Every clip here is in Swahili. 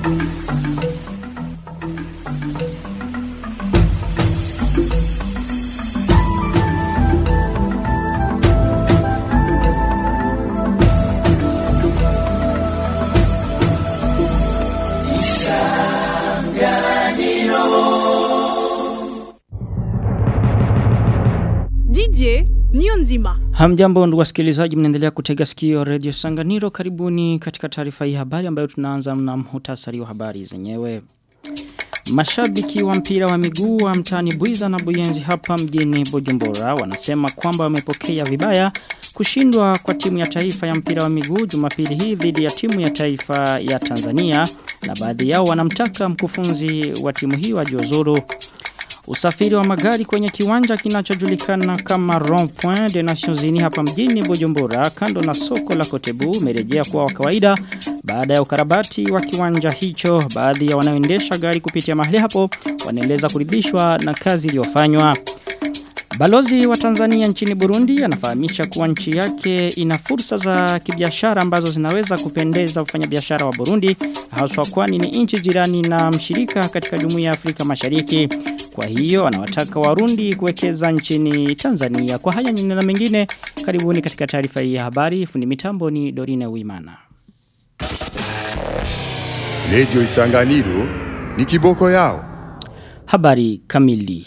Didier niyo nzima. Hamjambo ndugu wasikilizaji mnaendelea kutega sikio Radio Sanganiro karibuni katika taarifa hii habari ambayo tunaanza na mhutasari wa habari zenyewe. Mashabiki wa mpira wa miguu wa mtani Buiza na Buyenzi hapa mjini Bujumbura wanasema kwamba wamepokea vibaya kushindwa kwa timu ya taifa ya mpira wa miguu Jumapili hii dhidi ya timu ya taifa ya Tanzania na baadhi yao wanamtaka mkufunzi wa timu hiyo ajiuzuru. Usafiri wa magari kwenye kiwanja kinachojulikana kama Rond-Point de Nations Unies hapa mjini Bujumbura kando na soko la Kotebu umerejea kuwa wa kawaida baada ya ukarabati wa kiwanja hicho baadhi ya wanaoendesha gari kupitia mahali hapo wanaeleza kuridhishwa na kazi iliyofanywa. Balozi wa Tanzania nchini Burundi anafahamisha kuwa nchi yake ina fursa za kibiashara ambazo zinaweza kupendeza wafanyabiashara wa Burundi haswa kwani ni nchi jirani na mshirika katika Jumuiya ya Afrika Mashariki. Kwa hiyo anawataka Warundi kuwekeza nchini Tanzania. Kwa haya nyingine na mengine karibuni katika taarifa hii ya habari. Fundi mitambo ni Dorine Uimana. Radio Isanganiro ni kiboko yao. Habari kamili.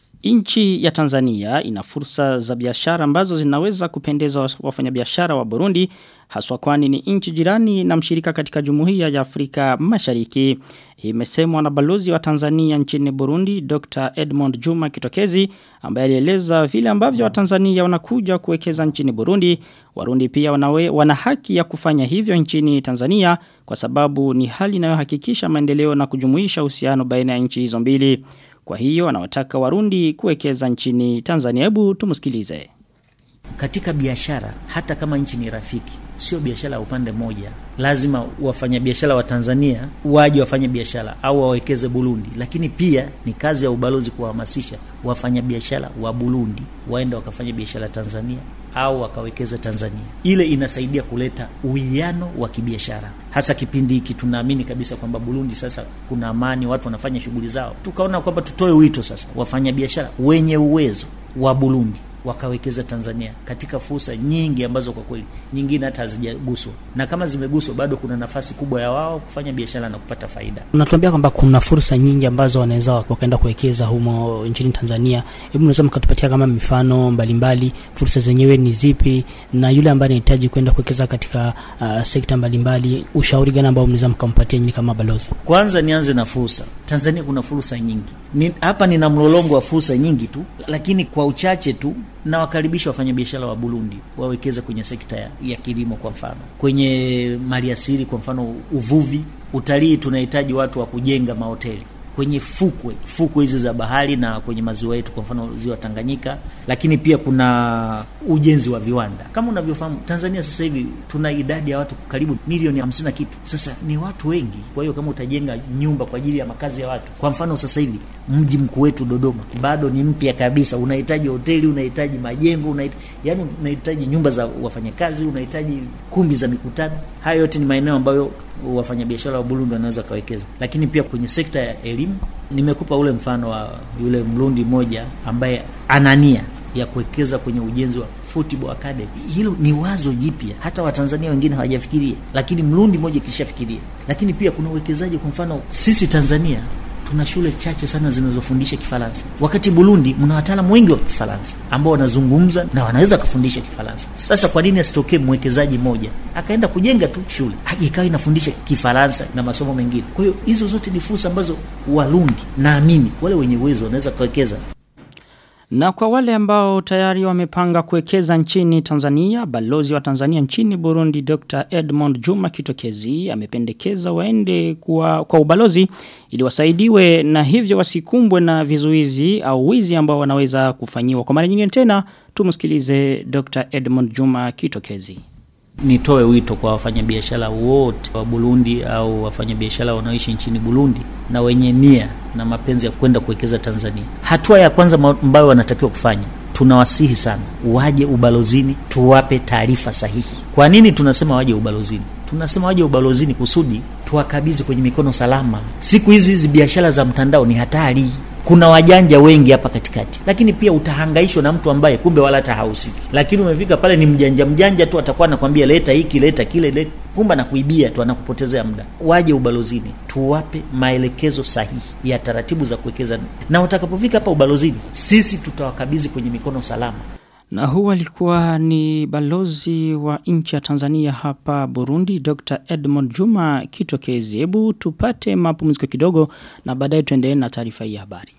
Nchi ya Tanzania ina fursa za biashara ambazo zinaweza kupendeza wafanyabiashara wa Burundi haswa kwani ni nchi jirani na mshirika katika Jumuiya ya Afrika Mashariki. Imesemwa na balozi wa Tanzania nchini Burundi Dr. Edmond Juma Kitokezi ambaye alieleza vile ambavyo Watanzania wanakuja kuwekeza nchini Burundi. Warundi pia wanawe, wana haki ya kufanya hivyo nchini Tanzania kwa sababu ni hali inayohakikisha maendeleo na kujumuisha uhusiano baina ya nchi hizo mbili. Kwa hiyo anawataka Warundi kuwekeza nchini Tanzania. Hebu tumsikilize. Katika biashara hata kama nchi ni rafiki, sio biashara ya upande mmoja. Lazima wafanyabiashara wa Tanzania waje wafanye biashara au wawekeze Burundi, lakini pia ni kazi ya ubalozi kuwahamasisha wafanyabiashara wa Burundi waende wakafanya biashara Tanzania au wakawekeza Tanzania. Ile inasaidia kuleta uwiano wa kibiashara, hasa kipindi hiki. Tunaamini kabisa kwamba Burundi sasa kuna amani, watu wanafanya shughuli zao. Tukaona kwamba tutoe wito sasa, wafanyabiashara wenye uwezo wa Burundi wakawekeza Tanzania katika fursa nyingi ambazo kwa kweli nyingine hata hazijaguswa, na kama zimeguswa bado kuna nafasi kubwa ya wao kufanya biashara na kupata faida. Unatuambia kwamba kuna fursa nyingi ambazo wanaweza wakaenda kuwekeza humo nchini Tanzania. Hebu unaweza mkatupatia kama mifano mbalimbali, fursa zenyewe ni zipi, na yule ambaye anahitaji kwenda kuwekeza katika uh, sekta mbalimbali, ushauri gani ambao mnaweza mkampatia nyinyi kama balozi? Kwanza nianze na fursa. Tanzania kuna fursa nyingi ni, hapa nina mlolongo wa fursa nyingi tu, lakini kwa uchache tu na wakaribisha wafanyabiashara wa Burundi wawekeze kwenye sekta ya, ya kilimo kwa mfano, kwenye maliasili kwa mfano, uvuvi, utalii. Tunahitaji watu wa kujenga mahoteli kwenye fukwe fukwe hizi za bahari na kwenye maziwa yetu, kwa mfano ziwa Tanganyika, lakini pia kuna ujenzi wa viwanda. Kama unavyofahamu, Tanzania sasa hivi tuna idadi ya watu karibu milioni hamsini na kitu. Sasa ni watu wengi, kwa hiyo kama utajenga nyumba kwa ajili ya makazi ya watu, kwa mfano sasa hivi mji mkuu wetu Dodoma bado ni mpya kabisa, unahitaji hoteli, unahitaji majengo, unahitaji yani, unahitaji nyumba za wafanyakazi, unahitaji kumbi za mikutano. Haya yote ni maeneo ambayo wafanyabiashara wa Burundi wanaweza kawekeza, lakini pia kwenye sekta ya elimu. Nimekupa ule mfano wa yule Mrundi mmoja ambaye ana nia ya kuwekeza kwenye ujenzi wa football academy. Hilo ni wazo jipya, hata Watanzania wengine hawajafikiria, lakini Mrundi mmoja kishafikiria. Lakini pia kuna uwekezaji, kwa mfano sisi Tanzania tuna shule chache sana zinazofundisha Kifaransa, wakati Burundi mna wataalamu wengi wa Kifaransa ambao wanazungumza na wanaweza kufundisha Kifaransa. Sasa kwa nini asitokee mwekezaji mmoja akaenda kujenga tu shule ikawa inafundisha Kifaransa na masomo mengine? Kwa hiyo hizo zote ni fursa ambazo Warundi naamini wale wenye uwezo wanaweza kuwekeza. Na kwa wale ambao tayari wamepanga kuwekeza nchini Tanzania, balozi wa Tanzania nchini Burundi Dr. Edmond Juma Kitokezi amependekeza waende kwa, kwa ubalozi ili wasaidiwe na hivyo wasikumbwe na vizuizi au wizi ambao wanaweza kufanyiwa. Kwa mara nyingine tena tumsikilize Dr. Edmond Juma Kitokezi. Nitoe wito kwa wafanyabiashara wote wa Burundi au wafanyabiashara wanaoishi nchini Burundi na wenye nia na mapenzi ya kwenda kuwekeza Tanzania. Hatua ya kwanza ambayo wanatakiwa kufanya, tunawasihi sana waje ubalozini, tuwape taarifa sahihi. Kwa nini tunasema waje ubalozini? Tunasema waje ubalozini kusudi tuwakabidhi kwenye mikono salama. Siku hizi hizi biashara za mtandao ni hatari. Kuna wajanja wengi hapa katikati, lakini pia utahangaishwa na mtu ambaye kumbe wala hata hahusiki, lakini umefika pale ni mjanja mjanja tu, atakuwa anakwambia leta hiki leta kile leta, kumbe anakuibia tu, anakupotezea muda. Waje ubalozini, tuwape maelekezo sahihi ya taratibu za kuwekeza, na watakapofika hapa ubalozini, sisi tutawakabidhi kwenye mikono salama. Na huu alikuwa ni balozi wa nchi ya Tanzania hapa Burundi, Dr. Edmond Juma Kitokezi. Hebu tupate mapumziko kidogo na baadaye tuendelee na taarifa hii ya habari.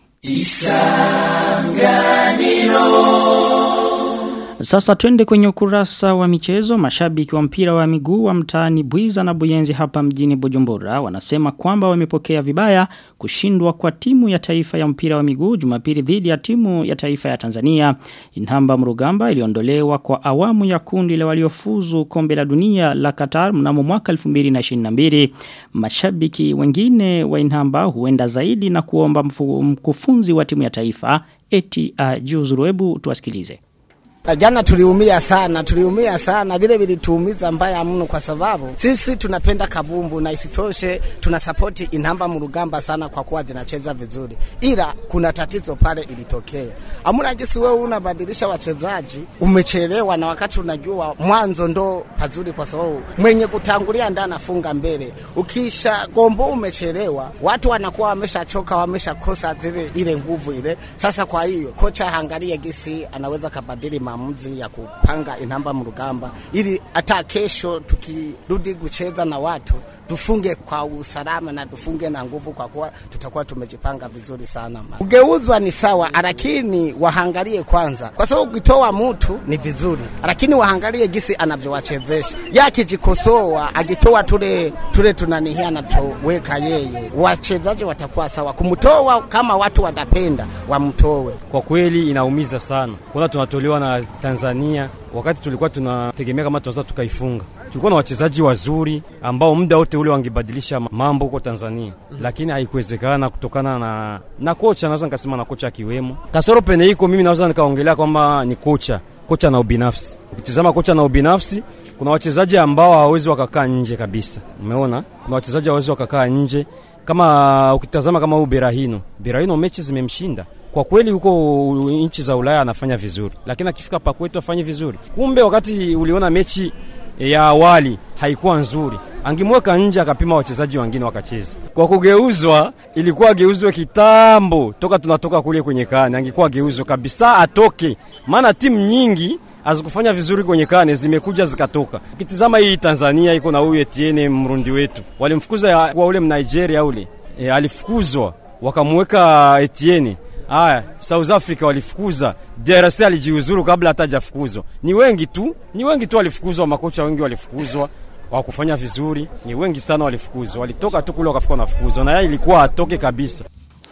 Sasa twende kwenye ukurasa wa michezo. Mashabiki wa mpira wa miguu wa mtaani Bwiza na Buyenzi hapa mjini Bujumbura wanasema kwamba wamepokea vibaya kushindwa kwa timu ya taifa ya mpira wa miguu Jumapili dhidi ya timu ya taifa ya Tanzania. Inhamba Mrugamba iliondolewa kwa awamu ya kundi la waliofuzu kombe la dunia la Qatar mnamo mwaka 2022. Mashabiki wengine wa Inhamba huenda zaidi na kuomba mfu- mkufunzi wa timu ya taifa eti ajiuzuru. Hebu tuwasikilize. Jana tuliumia sana, tuliumia sana, vile vilituumiza mbaya mno, kwa sababu sisi tunapenda kabumbu na isitoshe tuna sapoti inamba murugamba sana kwa kuwa zinacheza vizuri, ila kuna tatizo pale ilitokea. Amuna gisi wewe unabadilisha wachezaji, umechelewa, na wakati unajua mwanzo ndo pazuri, kwa sababu mwenye kutangulia ndo anafunga mbele. Ukisha gombo umechelewa, watu wanakuwa wameshachoka, wameshakosa zile ile nguvu ile. Sasa kwa hiyo kocha haangalie gisi anaweza kabadili maamuzi ya kupanga inamba mrugamba ili hata kesho tukirudi kucheza na watu tufunge kwa usalama na tufunge na nguvu, kwa kuwa tutakuwa tumejipanga vizuri sana. Kugeuzwa ni sawa, lakini wahangalie kwanza, kwa sababu ukitoa mtu ni vizuri, lakini wahangalie gisi anavyowachezesha. Yakijikosoa akitoa tule tule tunanihia anatoweka yeye, wachezaji watakuwa sawa. Kumtoa kama watu watapenda wamtoe. Kwa kweli inaumiza sana kuona tunatolewa na Tanzania wakati tulikuwa tunategemea kama tunaweza tukaifunga. Tulikuwa na wachezaji wazuri ambao muda wote ule wangebadilisha mambo huko Tanzania, lakini haikuwezekana kutokana na na kocha, naweza nikasema na kocha akiwemo. Kasoro pene iko, mimi naweza nikaongelea kwamba ni kocha, kocha na ubinafsi. Ukitizama kocha na ubinafsi, kuna wachezaji ambao hawawezi wakakaa nje kabisa. Umeona, kuna wachezaji hawawezi wakakaa nje kama ukitazama kama huyu Berahino, Berahino mechi zimemshinda kwa kweli huko nchi za Ulaya anafanya vizuri, lakini akifika pa kwetu afanye vizuri. Kumbe wakati uliona mechi ya awali haikuwa nzuri, angemweka nje akapima wachezaji wengine wakacheza. Kwa kugeuzwa, ilikuwa ageuzwe kitambo, toka tunatoka kule kwenye kane, angekuwa ageuzwe kabisa, atoke, maana timu nyingi hazikufanya vizuri kwenye kane, zimekuja zikatoka. Ukitizama hii Tanzania iko na huyu Etienne Mrundi wetu, walimfukuza kwa ule Mnigeria ule e, alifukuzwa wakamweka Etienne Aya, South Africa walifukuza, DRC alijiuzuru kabla hata hajafukuzwa. Ni wengi tu, ni wengi tu walifukuzwa, makocha wengi walifukuzwa wakufanya vizuri, ni wengi sana walifukuzwa, walitoka tu kule wakafika wanafukuzwa, na yeye ilikuwa atoke kabisa.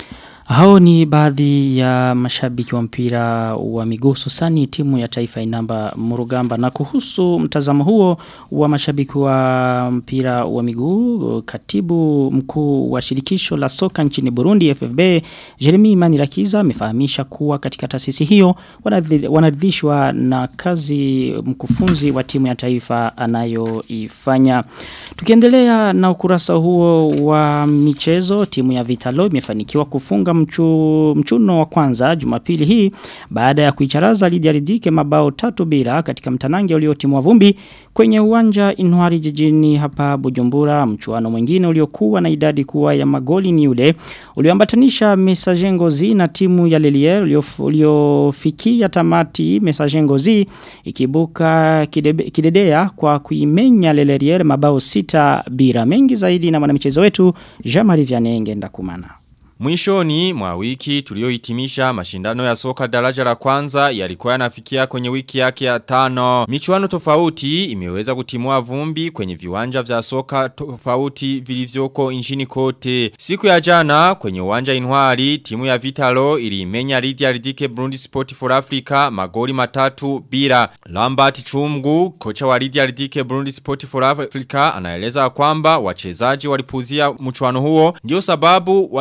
Hao ni baadhi ya mashabiki wa mpira wa miguu hususani timu ya taifa inamba Murugamba na kuhusu mtazamo huo wa mashabiki wa mpira wa miguu katibu mkuu wa shirikisho la soka nchini Burundi FFB Jeremy Manirakiza amefahamisha kuwa katika taasisi hiyo wanaridhishwa na kazi mkufunzi wa timu ya taifa anayoifanya tukiendelea na ukurasa huo wa michezo timu ya Vitalo imefanikiwa kufunga mchu, mchuno wa kwanza jumapili hii baada ya kuicharaza Lydia Ridike mabao tatu bila katika mtanange uliotimwa vumbi kwenye uwanja Inwari jijini hapa Bujumbura mchuano mwingine uliokuwa na idadi kuwa ya magoli ni ule ulioambatanisha Messager Ngozi na timu ya Lelier uliofikia tamati Messager Ngozi ikibuka kidebe, kidedea kwa kuimenya Lelier mabao sita bila mengi zaidi na mwanamichezo wetu Jean-Marie Vianney ngenda kumana Mwishoni mwa wiki tuliohitimisha mashindano ya soka daraja la kwanza yalikuwa yanafikia kwenye wiki yake ya tano. Michuano tofauti imeweza kutimua vumbi kwenye viwanja vya soka tofauti vilivyoko nchini kote. Siku ya jana kwenye uwanja Inwari timu ya Vitalo ilimenya Lydia Ridike Burundi Sport for Africa magoli matatu bila. Lambert Chumgu kocha wa Lydia Ridike Burundi Sport for Africa anaeleza kwamba wachezaji walipuzia mchuano huo ndio sababu waliweza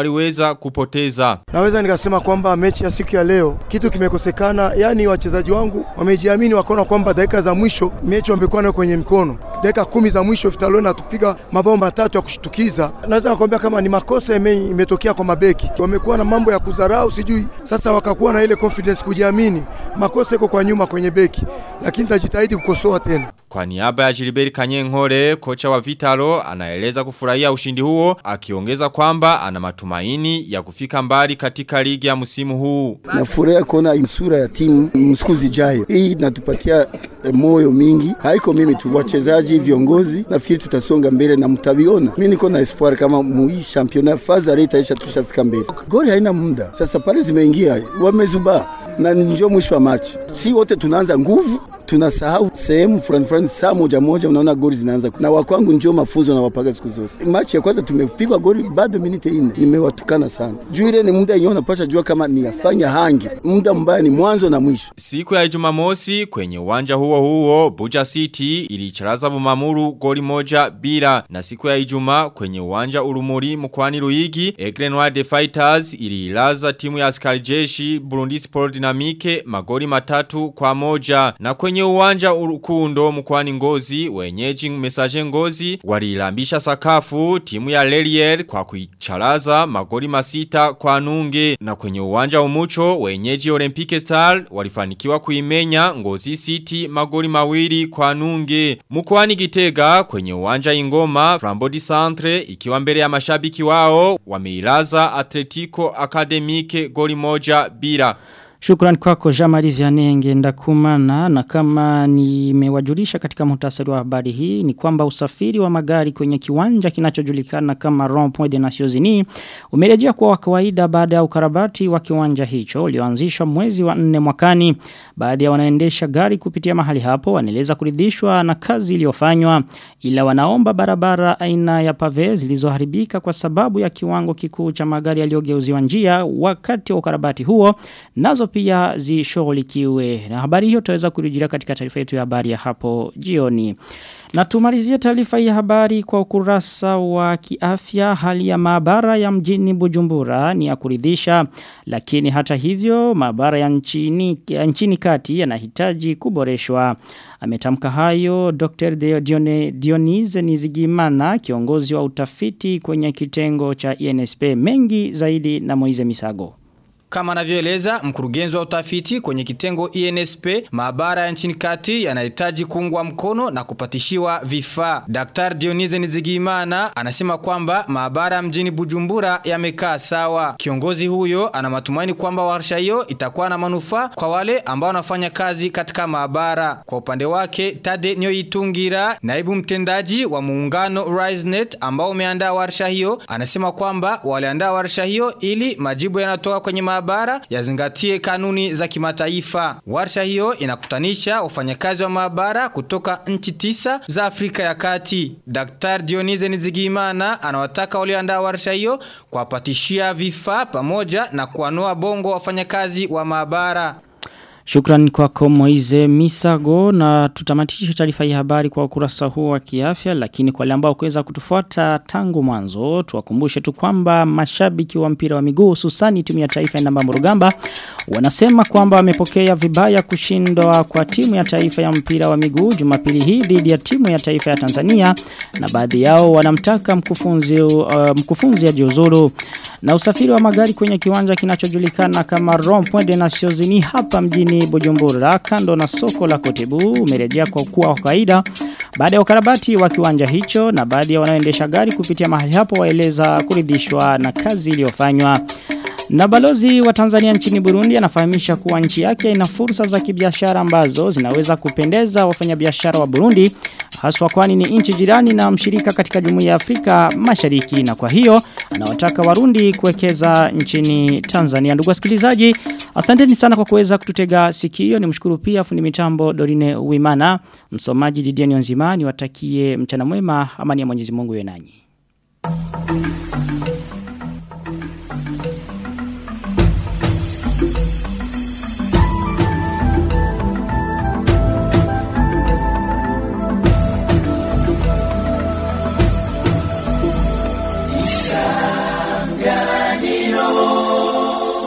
kuweza kupoteza. Naweza nikasema kwamba mechi ya siku ya leo kitu kimekosekana, yani wachezaji wangu wamejiamini, wakaona kwamba dakika za mwisho mechi wamekuwa nayo kwenye mkono. Dakika kumi za mwisho Vitaloni atupiga mabao matatu ya kushtukiza. Naweza nakwambia kama ni makosa ime, imetokea kwa mabeki, wamekuwa na mambo ya kudharau, sijui sasa wakakuwa na ile confidence, kujiamini. Makosa iko kwa nyuma kwenye beki, lakini tajitahidi kukosoa tena. Kwa niaba ya Gilbert Kanyenkore, kocha wa Vitalo, anaeleza kufurahia ushindi huo, akiongeza kwamba ana matumaini ya kufika mbali katika ligi ya msimu huu. Nafurahi kuona sura ya timu msiku zijayo. Hii inatupatia eh, moyo mingi. Haiko mimi tu, wachezaji, viongozi, nafikiri tutasonga mbele na mtaviona. Mimi niko na espoir kama mui championnat faza reta isha tushafika mbele. Goli haina muda. Sasa pale zimeingia, wamezubaa na ndio mwisho wa machi. Si wote tunaanza nguvu tunasahau sehemu fulani fulani, saa moja moja unaona goli zinaanza, na wakwangu ndio mafunzo na wapaga siku zote. Machi ya kwanza tumepigwa goli bado minute ine, nimewatukana sana juu ile ni muda yenyewe unapasha jua kama niyafanya hangi, muda mbaya ni mwanzo na mwisho. Siku ya Jumamosi kwenye uwanja huo huo Buja City ilicharaza Bumamuru goli moja bila na siku ya Ijumaa kwenye uwanja Urumuri mkoani Ruigi Aigle Noir de Fighters ililaza timu ya askari jeshi Burundi Sport Dynamique magoli matatu kwa moja na kwenye uwanja Urukundo mkoani Ngozi wenyeji Message Ngozi walilambisha sakafu timu ya Lelier kwa kuicharaza magoli masita kwa nunge na kwenye uwanja Umucho wenyeji Olympique Star walifanikiwa kuimenya Ngozi City magoli mawili kwa nunge mkoani Gitega kwenye uwanja Ingoma Frambodi Centre ikiwa mbele ya mashabiki wao wameilaza Atletico Academique goli moja bila Shukran kwako Jamari Vianenge ndakumana na kama nimewajulisha katika muhtasari wa habari hii ni kwamba usafiri wa magari kwenye kiwanja kinachojulikana kama Rond-Point de Nations Unies umerejea kuwa wa kawaida baada ya ukarabati wa kiwanja hicho ulioanzishwa mwezi wa 4 mwakani. Baadhi ya wanaendesha gari kupitia mahali hapo wanaeleza kuridhishwa na kazi iliyofanywa ila wanaomba barabara aina ya pave zilizoharibika kwa sababu ya kiwango kikuu cha magari yaliyogeuziwa njia wakati wa ukarabati huo nazo pia zishughulikiwe. Na habari hiyo tutaweza kurudia katika taarifa yetu ya habari ya hapo jioni. Na tumalizie taarifa ya habari kwa ukurasa wa kiafya hali ya maabara ya mjini Bujumbura ni ya kuridhisha lakini hata hivyo maabara ya nchini ya nchini kati yanahitaji kuboreshwa. Ametamka hayo Dr. Dione, Dionise Nizigimana kiongozi wa utafiti kwenye kitengo cha INSP mengi zaidi na Moize Misago. Kama anavyoeleza mkurugenzi wa utafiti kwenye kitengo INSP, maabara ya nchini kati yanahitaji kuungwa mkono na kupatishiwa vifaa. Dr. Dionise Nizigimana anasema kwamba maabara mjini Bujumbura yamekaa sawa. Kiongozi huyo ana matumaini kwamba warsha hiyo itakuwa na manufaa kwa wale ambao wanafanya kazi katika maabara. Kwa upande wake, Tade Nyoitungira, naibu mtendaji wa muungano RiseNet ambao umeandaa warsha hiyo, anasema kwamba waliandaa warsha hiyo ili majibu yanatoka kwenye maabara maabara yazingatie kanuni za kimataifa. Warsha hiyo inakutanisha wafanyakazi wa maabara kutoka nchi tisa za Afrika ya Kati. Dr. Dionise Nizigimana anawataka walioandaa warsha hiyo kuwapatishia vifaa pamoja na kuanua bongo wafanyakazi wa maabara. Shukran kwako Moize Misago na tutamatisha taarifa ya habari kwa ukurasa huu wa kiafya lakini kwa wale ambao kuweza kutufuata tangu mwanzo tuwakumbushe tu kwamba mashabiki wa mpira wa miguu hususani timu ya taifa ya namba Murugamba wanasema kwamba wamepokea vibaya kushindwa kwa timu ya taifa ya mpira wa miguu Jumapili hii dhidi ya timu ya taifa ya Tanzania na baadhi yao wanamtaka mkufunzi uh, mkufunzi ajiuzuru na usafiri wa magari kwenye kiwanja kinachojulikana kama Rond-Point de Nations Unies hapa mjini Bujumbura kando na soko la Kotebu umerejea kwa kuwa kawaida baada ya ukarabati wa kiwanja hicho na baadhi ya wanaoendesha gari kupitia mahali hapo waeleza kuridhishwa na kazi iliyofanywa na balozi wa Tanzania nchini Burundi anafahamisha kuwa nchi yake ina fursa za kibiashara ambazo zinaweza kupendeza wafanyabiashara wa Burundi haswa kwani ni nchi jirani na mshirika katika Jumuiya ya Afrika Mashariki na kwa hiyo anawataka Warundi kuwekeza nchini Tanzania. Ndugu wasikilizaji, asanteni sana kwa kuweza kututega sikio. Nimshukuru pia fundi mitambo Dorine Uimana, msomaji Didier Nzimani, watakie mchana mwema amani ya Mwenyezi Mungu iwe nanyi.